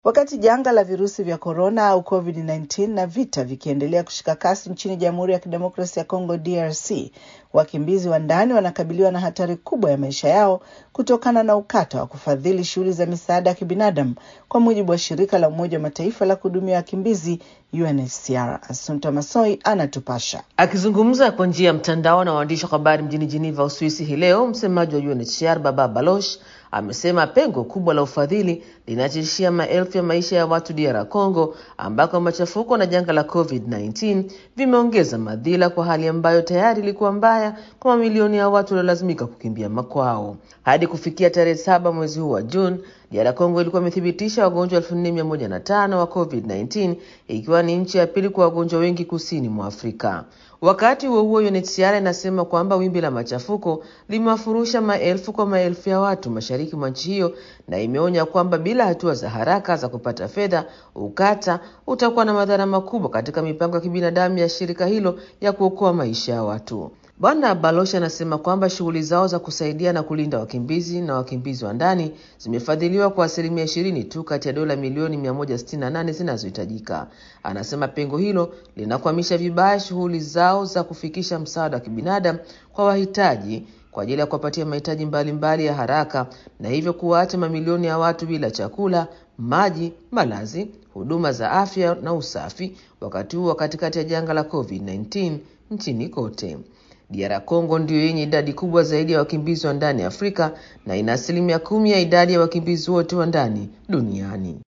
Wakati janga la virusi vya korona au COVID-19 na vita vikiendelea kushika kasi nchini Jamhuri ya Kidemokrasia ya Kongo DRC, wakimbizi wa ndani wanakabiliwa na hatari kubwa ya maisha yao kutokana na ukata wa kufadhili shughuli za misaada ya kibinadamu, kwa mujibu wa shirika la Umoja wa Mataifa la kuhudumia wakimbizi UNHCR. Asunta Masoi anatupasha. Akizungumza kwa njia ya mtandao na waandishi wa habari mjini Geneva, Uswisi hii leo, msemaji wa UNHCR Baba Baloch amesema pengo kubwa la ufadhili linatishia maelfu ya maisha ya watu DR Congo, ambako machafuko na janga la COVID-19 vimeongeza madhila kwa hali ambayo tayari ilikuwa mbaya kwa mamilioni ya watu waliolazimika kukimbia makwao. Hadi kufikia tarehe saba mwezi huu wa Juni, DR Congo ilikuwa imethibitisha wagonjwa elfu nne mia moja na tano wa COVID-19 ikiwa ni nchi ya pili kwa wagonjwa wengi kusini mwa Afrika. Wakati huo huo, UNHCR inasema kwamba wimbi la machafuko limewafurusha maelfu kwa maelfu ya watu mashariki mwa nchi hiyo, na imeonya kwamba bila hatua za haraka za kupata fedha, ukata utakuwa na madhara makubwa katika mipango ya kibinadamu ya shirika hilo ya kuokoa maisha ya watu. Bwana Baloch anasema kwamba shughuli zao za kusaidia na kulinda wakimbizi na wakimbizi wa ndani zimefadhiliwa kwa asilimia ishirini tu kati ya dola milioni 168 zinazohitajika. Anasema pengo hilo linakwamisha vibaya shughuli zao za kufikisha msaada wa kibinadamu kwa wahitaji kwa ajili ya kuwapatia mahitaji mbalimbali ya haraka na hivyo kuwaacha mamilioni ya watu bila chakula, maji, malazi, huduma za afya na usafi, wakati huo katikati ya janga la COVID-19 nchini kote. DR Congo ndiyo yenye idadi kubwa zaidi ya wakimbizi wa ndani Afrika na ina asilimia kumi ya idadi ya wakimbizi wote wa ndani duniani.